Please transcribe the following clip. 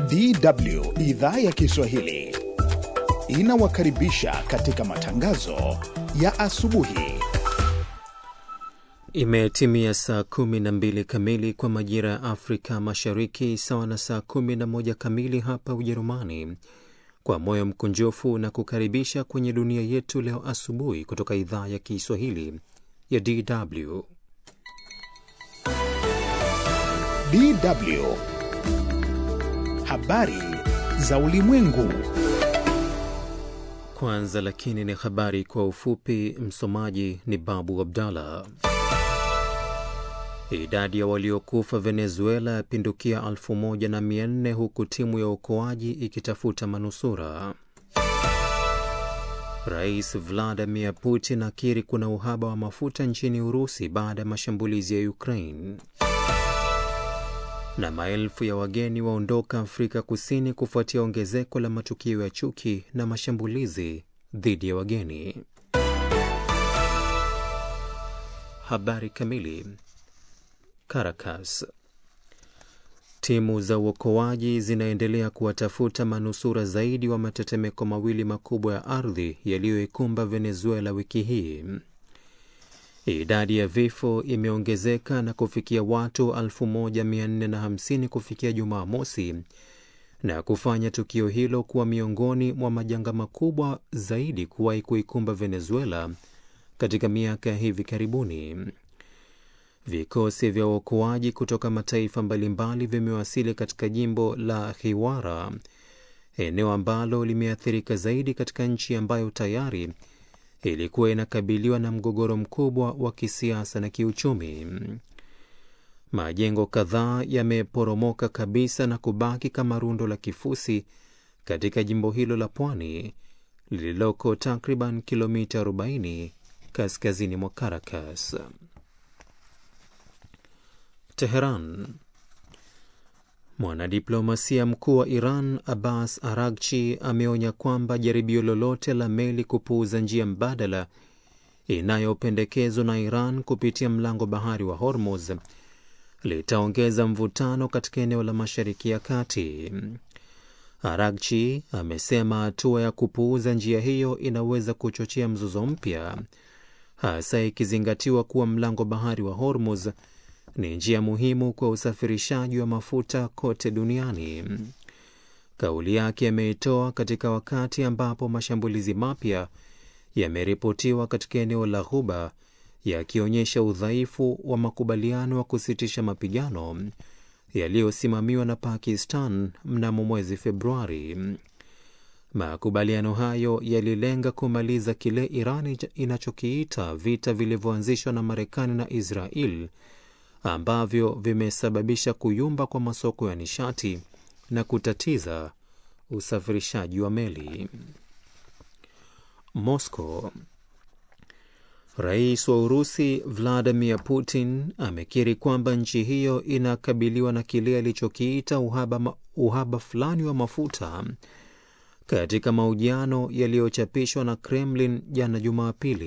DW idhaa ya Kiswahili inawakaribisha katika matangazo ya asubuhi. Imetimia saa kumi na mbili kamili kwa majira ya Afrika Mashariki, sawa na saa kumi na moja kamili hapa Ujerumani. Kwa moyo mkunjufu na kukaribisha kwenye dunia yetu leo asubuhi kutoka idhaa ya Kiswahili ya DW. DW habari za ulimwengu. Kwanza lakini ni habari kwa ufupi. Msomaji ni Babu Abdallah. Idadi ya waliokufa Venezuela yapindukia elfu moja na mia nne huku timu ya uokoaji ikitafuta manusura. Rais Vladimir Putin akiri kuna uhaba wa mafuta nchini Urusi baada ya mashambulizi ya Ukraine. Na maelfu ya wageni waondoka Afrika Kusini kufuatia ongezeko la matukio ya chuki na mashambulizi dhidi ya wageni. Habari kamili. Caracas. Timu za uokoaji zinaendelea kuwatafuta manusura zaidi wa matetemeko mawili makubwa ya ardhi yaliyoikumba Venezuela wiki hii. Idadi ya vifo imeongezeka na kufikia watu 1450 kufikia Jumaa mosi na kufanya tukio hilo kuwa miongoni mwa majanga makubwa zaidi kuwahi kuikumba Venezuela katika miaka ya hivi karibuni. Vikosi vya uokoaji kutoka mataifa mbalimbali vimewasili katika jimbo la Hiwara, eneo ambalo limeathirika zaidi katika nchi ambayo tayari ilikuwa inakabiliwa na mgogoro mkubwa wa kisiasa na kiuchumi. Majengo kadhaa yameporomoka kabisa na kubaki kama rundo la kifusi katika jimbo hilo la pwani lililoko takriban kilomita 40 kaskazini mwa Caracas. Teheran. Mwanadiplomasia mkuu wa Iran Abbas Aragchi ameonya kwamba jaribio lolote la meli kupuuza njia mbadala inayopendekezwa na Iran kupitia mlango bahari wa Hormuz litaongeza mvutano katika eneo la Mashariki ya Kati. Aragchi amesema hatua ya kupuuza njia hiyo inaweza kuchochea mzozo mpya, hasa ikizingatiwa kuwa mlango bahari wa Hormuz ni njia muhimu kwa usafirishaji wa mafuta kote duniani. Kauli yake ameitoa katika wakati ambapo mashambulizi mapya yameripotiwa katika eneo la Ghuba yakionyesha udhaifu wa makubaliano ya kusitisha mapigano yaliyosimamiwa na Pakistan mnamo mwezi Februari. Makubaliano hayo yalilenga kumaliza kile Iran inachokiita vita vilivyoanzishwa na Marekani na Israel ambavyo vimesababisha kuyumba kwa masoko ya nishati na kutatiza usafirishaji wa meli. Moscow. Rais wa Urusi Vladimir Putin amekiri kwamba nchi hiyo inakabiliwa na kile alichokiita uhaba, uhaba fulani wa mafuta katika mahojiano yaliyochapishwa na Kremlin jana Jumapili.